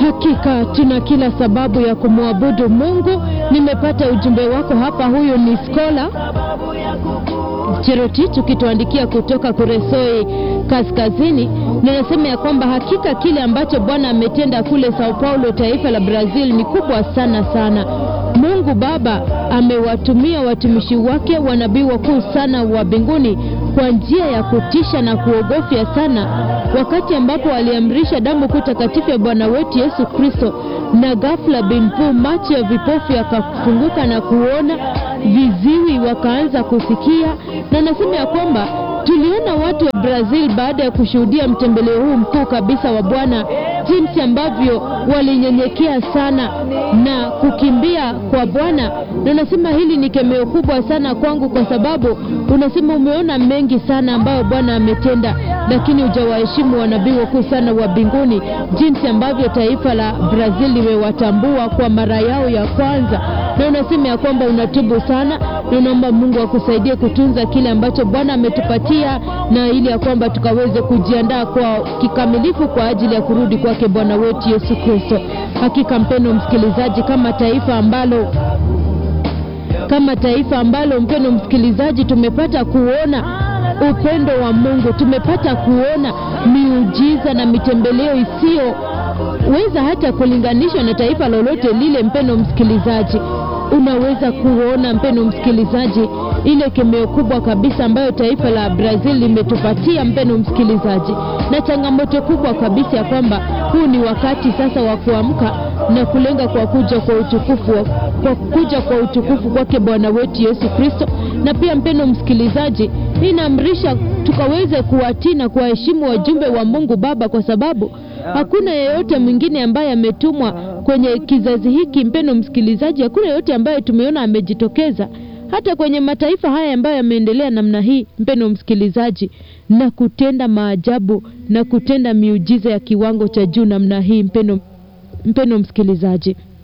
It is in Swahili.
Hakika tuna kila sababu ya kumwabudu Mungu. Nimepata ujumbe wako hapa. Huyu ni Skola Cherotich ukituandikia kutoka Kuresoi Kaskazini, ninasema ya kwamba hakika kile ambacho Bwana ametenda kule Sao Paulo, taifa la Brazil, ni kubwa sana sana. Mungu Baba amewatumia watumishi wake wanabii wakuu sana wa mbinguni kwa njia ya kutisha na kuogofya sana, wakati ambapo aliamrisha damu kuu takatifu ya Bwana wetu Yesu Kristo, na ghafla binpu macho ya vipofu yakafunguka na kuona, viziwi wakaanza kusikia, na nasema ya kwamba tuliona watu wa Brazil baada ya kushuhudia mtembeleo huu mkuu kabisa wa Bwana, jinsi ambavyo walinyenyekea sana na kukimbia kwa Bwana. Na unasema hili ni kemeo kubwa sana kwangu, kwa sababu unasema umeona mengi sana ambayo Bwana ametenda, lakini hujawaheshimu wanabii wakuu sana wa mbinguni, jinsi ambavyo taifa la Brazil limewatambua kwa mara yao ya kwanza. Na unasema ya kwamba unatubu sana na unaomba Mungu akusaidie kutunza kile ambacho Bwana ametupatia na ili ya kwamba tukaweze kujiandaa kwa kikamilifu kwa ajili ya kurudi kwake Bwana wetu Yesu Kristo. Hakika mpendo msikilizaji, kama taifa ambalo kama taifa ambalo mpendo msikilizaji, tumepata kuona upendo wa Mungu, tumepata kuona miujiza na mitembeleo isiyoweza hata kulinganishwa na taifa lolote lile. Mpendo msikilizaji, unaweza kuona mpendo msikilizaji, ile kemeo kubwa kabisa ambayo taifa la Brazil limetupatia mpendo msikilizaji, na changamoto kubwa kabisa ya kwamba huu ni wakati sasa wa kuamka na kulenga kwa kuja kwa utukufu kwa kuja kwa utukufu kwake Bwana wetu Yesu Kristo. Na pia mpendo msikilizaji, hii inaamrisha tukaweze kuwatii na kuwaheshimu wajumbe wa Mungu Baba, kwa sababu hakuna yeyote mwingine ambaye ametumwa kwenye kizazi hiki. Mpendo msikilizaji, hakuna yeyote ambaye tumeona amejitokeza hata kwenye mataifa haya ambayo yameendelea namna hii, mpendo msikilizaji, na kutenda maajabu na kutenda miujiza ya kiwango cha juu namna hii, mpendo mpendo msikilizaji.